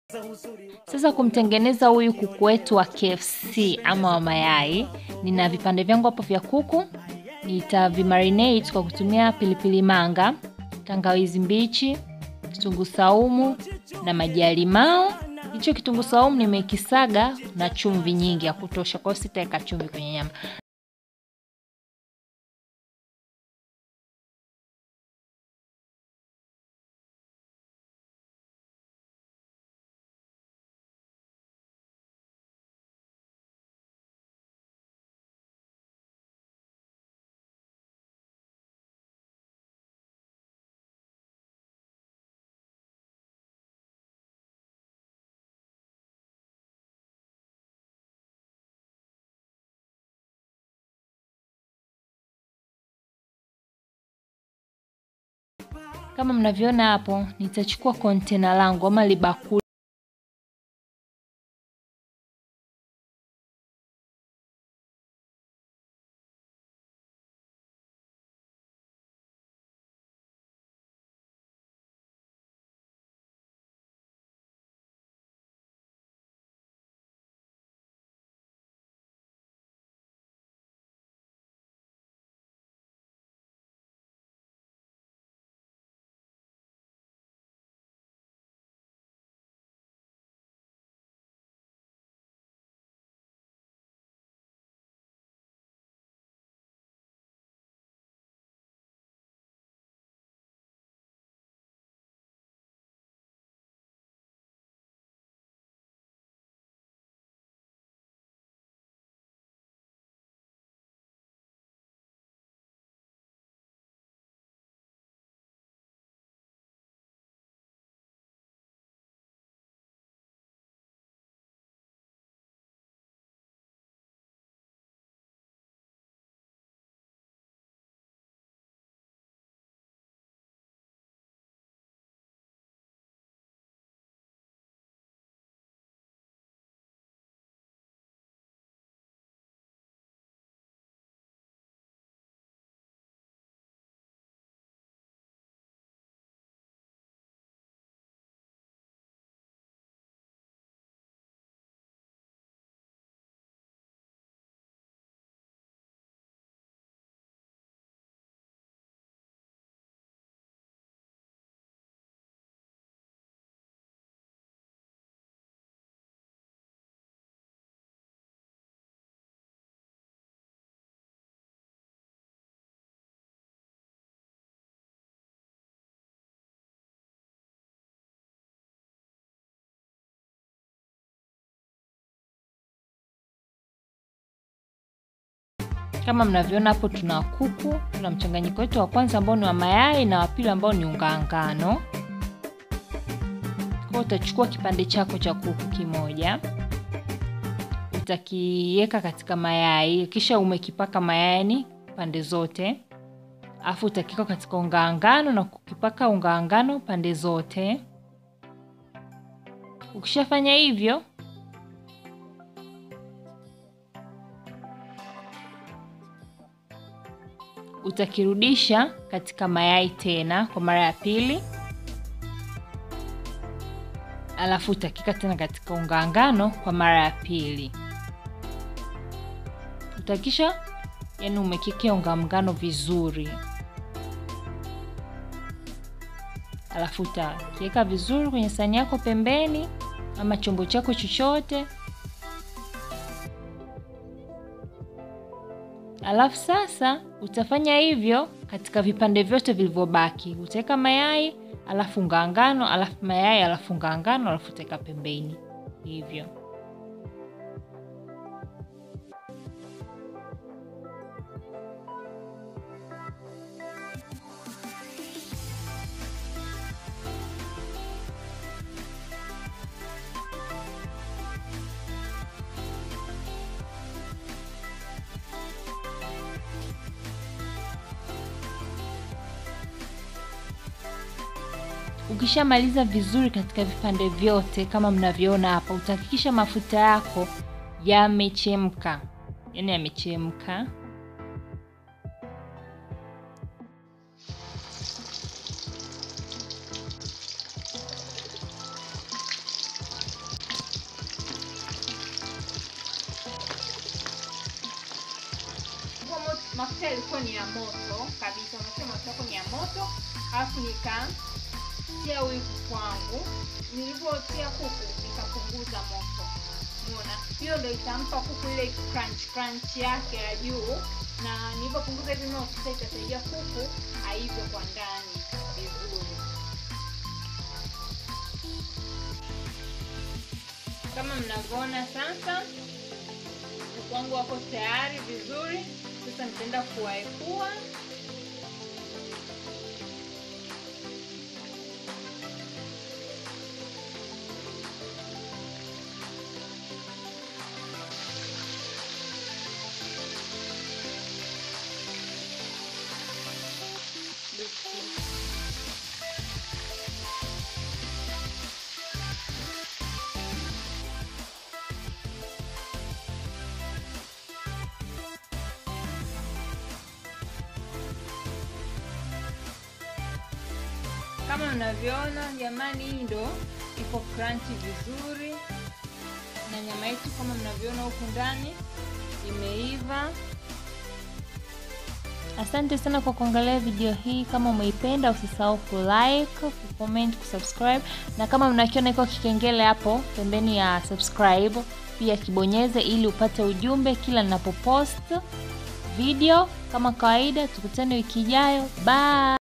Sasa kumtengeneza huyu kuku wetu wa KFC ama wa mayai, nina vipande vyangu hapo vya kuku, nitavimarinate kwa kutumia pilipili manga, tangawizi mbichi, kitunguu saumu na maji ya limao. Hicho kitunguu saumu nimekisaga na chumvi nyingi ya kutosha, kwa hiyo sitaweka chumvi kwenye nyama. Kama mnavyoona hapo, nitachukua kontena langu ama libakuli Kama mnavyoona hapo, tuna kuku, tuna mchanganyiko wetu wa kwanza ambao ni wa mayai na wa pili ambao ni unga ngano. Kwa utachukua kipande chako cha kuku kimoja, utakiweka katika mayai, kisha umekipaka mayai pande zote, afu utakiweka katika unga ngano na kukipaka unga ngano pande zote. Ukishafanya hivyo utakirudisha katika mayai tena kwa mara ya pili, alafu utakika tena katika unga ngano kwa mara ya pili. Utakisha yani umekikea unga ngano vizuri, alafu utakiweka vizuri kwenye sahani yako pembeni, ama chombo chako chochote. Alafu sasa utafanya hivyo katika vipande vyote vilivyobaki. Utaweka mayai, alafu unga ngano, alafu mayai, alafu unga ngano, alafu utaweka pembeni hivyo. Ukishamaliza vizuri katika vipande vyote kama mnavyoona hapa, utahakikisha mafuta yako yamechemka, yaani yamechemka. mafuta yalikuwa ni ya moto kabisa, unachia mafuta yako ni ya moto, alafu nikatia huyu kuku wangu. Nilivyotia kuku nikapunguza moto, umeona, hiyo ndio itampa kuku ile crunch crunch yake ya juu, na nilivyopunguza hivi moto sasa itasaidia kuku aive kwa ndani vizuri. Kama mnavyoona sasa kuku wangu wako tayari vizuri. Sasa nitaenda kuwaepua. Kama mnavyoona jamani, hii ndo iko crunchy vizuri, na nyama yetu kama mnavyoona huku ndani imeiva. Asante sana kwa kuangalia video hii. Kama umeipenda, usisahau kulike, kucomment, kusubscribe na kama mnakiona iko kikengele hapo pembeni ya subscribe, pia kibonyeze ili upate ujumbe kila ninapopost video. Kama kawaida, tukutane wiki ijayo. Bye.